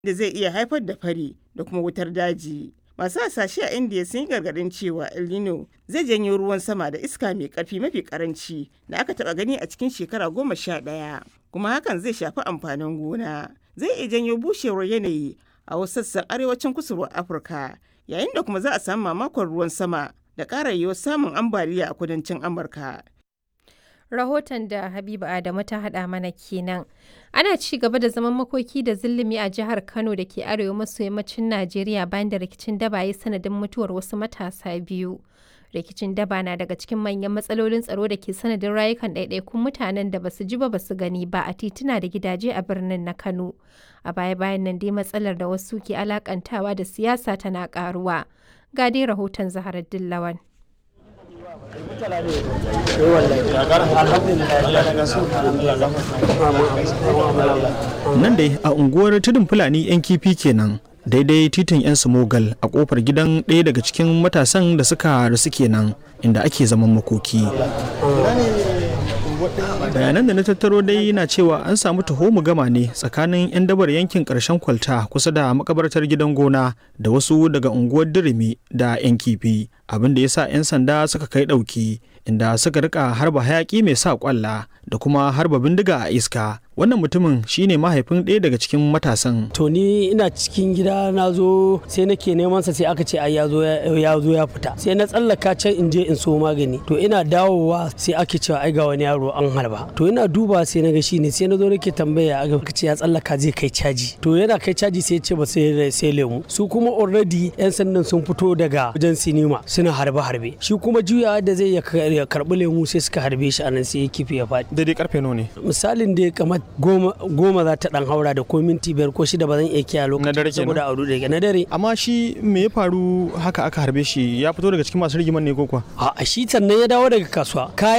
da zai iya haifar da fari da kuma wutar daji. Masu hasashe a India sun yi gargaɗin cewa El Nino zai janyo ruwan sama da iska mai ƙarfi mafi ƙaranci da aka taɓa gani a cikin shekara goma sha ɗaya, kuma hakan zai shafi amfanin gona. Zai iya janyo bushewar yanayi a wasu sassan arewacin kusurwar Afirka, yayin da kuma za a samu mamakon ruwan sama da ƙara yiwuwar samun ambaliya a kudancin Amurka. rahoton da Habiba Adamu ta haɗa mana kenan. Ana ci gaba da zaman makoki da zillumi a jihar Kano da ke arewa maso yammacin Najeriya bayan da rikicin daba ya sanadin mutuwar wasu matasa biyu. Rikicin daba na daga cikin manyan matsalolin tsaro da ke sanadin rayukan ɗaiɗaikun mutanen da basu ji ba basu gani ba a tituna da gidaje a birnin na Kano. A baya-bayan nan dai matsalar da wasu ke alakantawa da siyasa tana ƙaruwa. Ga dai rahoton Zaharar Dillawan. Nan dai a unguwar tudun Fulani 'yan kifi kenan daidai titin 'yan Sumogal a kofar gidan ɗaya daga cikin matasan da suka rasu kenan inda ake zaman makoki. bayanan da na tattaro dai na cewa an samu taho gama ne tsakanin 'yan dabar yankin karshen kwalta kusa da makabartar gidan gona da wasu daga unguwar dirimi da 'yan kifi abin da ya sa 'yan sanda suka kai ɗauki inda suka rika harba hayaki mai sa kwalla da kuma harba bindiga a iska wannan mutumin shine mahaifin ɗaya daga cikin matasan to ni ina cikin gida na zo sai nake neman sa sai aka ce ai ya zo ya zo ya fita sai na tsallaka can in je in so magani to ina dawowa sai ake cewa ai ga wani yaro an harba to ina duba sai na ga shine sai na zo nake tambaya aka ce ya tsallaka zai kai caji to yana kai caji sai ya ce ba sai sai lemu su kuma already yan sandan sun fito daga wajen sinima suna harbe harbe shi kuma juyawa da zai ya karbi lemu sai suka harbe shi anan sai ya kife ya faɗi daidai karfe nawa ne misalin da kamar goma goma za ta dan haura da ko minti biyar ko shida ba zan iya kiyaye Na dare lokacin kenan? saboda auru da na dare amma shi me ya faru haka aka harbe shi ya fito daga cikin masu rigiman ne ko kuwa a shi sannan ya dawo daga kasuwa kaya